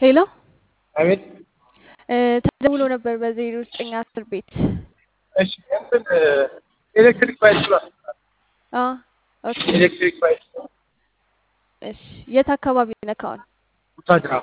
ሄሎ አቤት ተደውሎ ነበር በዜሮ ዘጠኝ አስር ቤት እሺ እንትን ኤሌክትሪክ ባይክ ብሏል። አ ኦኬ ኤሌክትሪክ ባይክ እሺ የት አካባቢ ነህ አሁን ቡታጅራ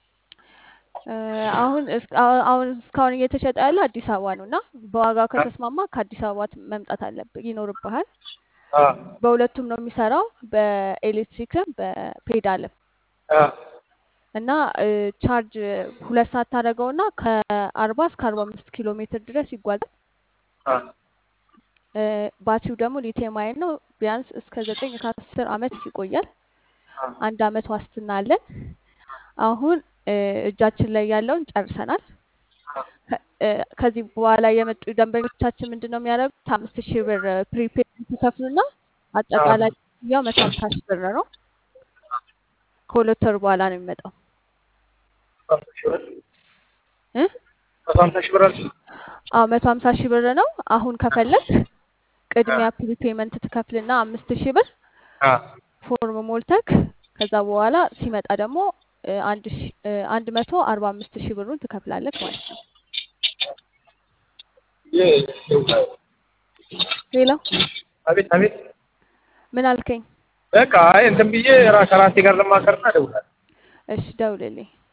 አሁን እስ- አ- አሁን እስካሁን እየተሸጠ ያለው አዲስ አበባ ነው እና በዋጋው ከተስማማ ከአዲስ አበባ ት- መምጣት አለብህ ይኖርብሃል አ በሁለቱም ነው የሚሰራው በኤሌክትሪክም በፔዳልም አ እና እ፣ ቻርጅ ሁለት ሰዓት ታደርገውና ከአርባ እስከ አርባ አምስት ኪሎ ሜትር ድረስ ይጓዛል አ እ፣ ባትሪው ደግሞ ሊቲየም አየን ነው ቢያንስ እስከ ዘጠኝ ከአስር አመት ይቆያል አ አንድ አመት ዋስትና አለን አሁን እ፣ እጃችን ላይ ያለውን ጨርሰናል ከ- እ፣ ከዚህ በኋላ የመጡ ደንበኞቻችን ምንድን ነው የሚያደርጉት አምስት ሺህ ብር ፕሪፔድ ይከፍሉና አጠቃላይ ያው መቶ ሀምሳ ሺህ ብር ነው ከሁለት ወር በኋላ ነው የሚመጣው ሀምሳ ሺህ ብር እ? መቶ ሀምሳ ሺህ ብር አልሽኝ? አዎ መቶ ሀምሳ ሺህ ብር ነው አሁን ከፈለግ ቅድሚያ ፕሪፔመንት ትከፍልና አምስት ሺህ ብር አ ፎርም ሞልተክ ከዛ በኋላ ሲመጣ ደግሞ እ፣ አንድ ሺ- እ፣ አንድ መቶ አርባ አምስት ሺህ ብሩን ትከፍላለህ ማለት ነው የ- ሌላ አቤት አቤት ምን አልከኝ በቃ አይ እንትን ብዬ ራ ከራሴ ጋር ለማከርና እደውላለሁ። እሺ ደውልልኝ